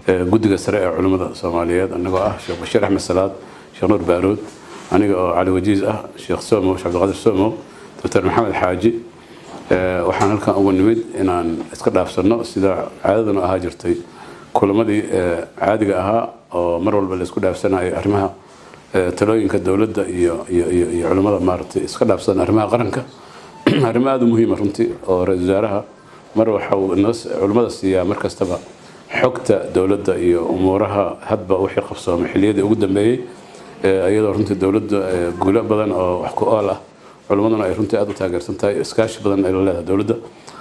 guddiga sare ee culimmada soomaaliyeed anagoo ah sheekh bashiir axmed salaad sheekh nuur baarood aniga oo cali wajiis ah sheekh somow sheekh cabdiqaadir somow doctor maxamed xaaji waxaan halkan ugu nimid inaan iska dhaafsanno sida caadadanu ahaa jirtay kulamadii caadiga ahaa oo mar walba la isku dhaafsanayo arrimaha talooyinka dowladda iyo iyo culimmada maaragtay iska dhaafsan arrimaha qaranka arrimo aada u muhiima runtii oo ra-isul wasaaraha mar waxa uu culimmada siiyaa mar kastaba xogta dowladda iyo umuuraha hadba wixii qabsoomay xilliyadii ugu dambeeyey iyadoo runtii dowladda guulo badan oo wax ku ool ah culimmaduna ay runtii aada u taageersan tahay iskaashi badan ay la leedahay dowladda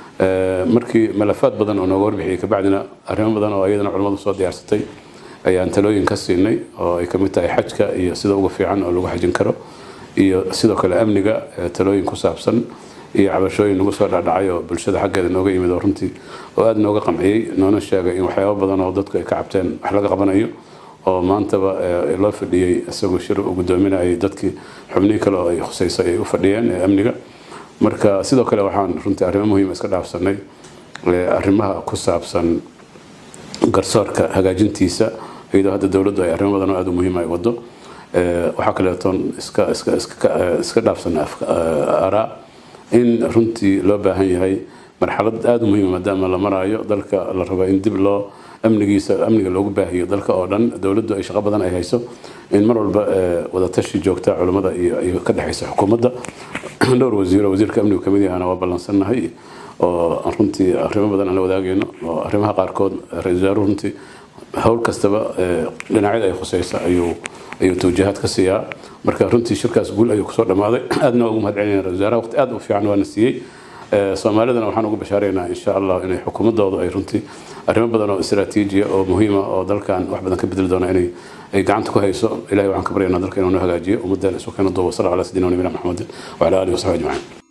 markii malafaad badan oo nooga warbixiyey kabacdina arrimo badan oo iyadana culimmadu soo diyaarsatay ayaan talooyin ka siinay oo ay kamid tahay xajka iyo sida ugu fiican oo lagu xajin karo iyo sidoo kale amniga talooyin ku saabsan iyo cabashooyin nagu soo dhacdhacay oo bulshada xaggeeda nooga yimid oo runtii oo aada nooga qamciyey noona sheegay in waxyaabo badan oo dadku ay ka cabteen wax laga qabanayo oo maantaba loo fadhiyey isagoo shir uu gudoominayay dadkii xubnihii kale oo ay khuseysay ay u fadhiyeen ee amniga marka sidoo kale waxaan runtii arrimo muhiima iska dhaafsanay arrimaha ku saabsan garsoorka hagaajintiisa iyadoo hadda dowladdu ay arrimo badan oo aada u muhiima ay wado waxaa kaleetoon iska iska iska dhaafsanay araa in runtii loo baahan yahay marxalad aada u muhiima maadaama la maraayo dalka la rabo in dib loo amnigiisa amniga loogu baahiyo dalka oo dhan dowladdu ay shaqo badan ay hayso in mar walba wadatashi joogta culimmada iyo ka dhexaysa xukuumadda dhowr wasiiro wasiirka amnigu kamid yahana waa ballansannahay oo runtii arrimo badan aan la wadaagayno oo arrimaha qaarkood ra-isul wasaaruhu runtii howl kastaba dhinacyada ay khuseysa ayuu ayuu tawjihaad ka siiyaa marka runtii shirkaas guul ayuu kusoo dhammaaday aadna waa ugu mahad celinayna ra-isul wasaaraha waqti aad u fiican waana siiyey soomaalidana waxaan ugu bashaaraynaa insha allah inay xukuumadoodu ay runtii arrimo badan oo istaraatiijiya oo muhiima oo dalkan wax badan ka bedeli doona inay ay gacanta ku hayso ilahay waxaan ka baryaynaa dalka inuu noo hagaajiyo ummadda isu keena duuba sala ala sidina nabina maxamedin wacala alihi wasaxbi ajmaciin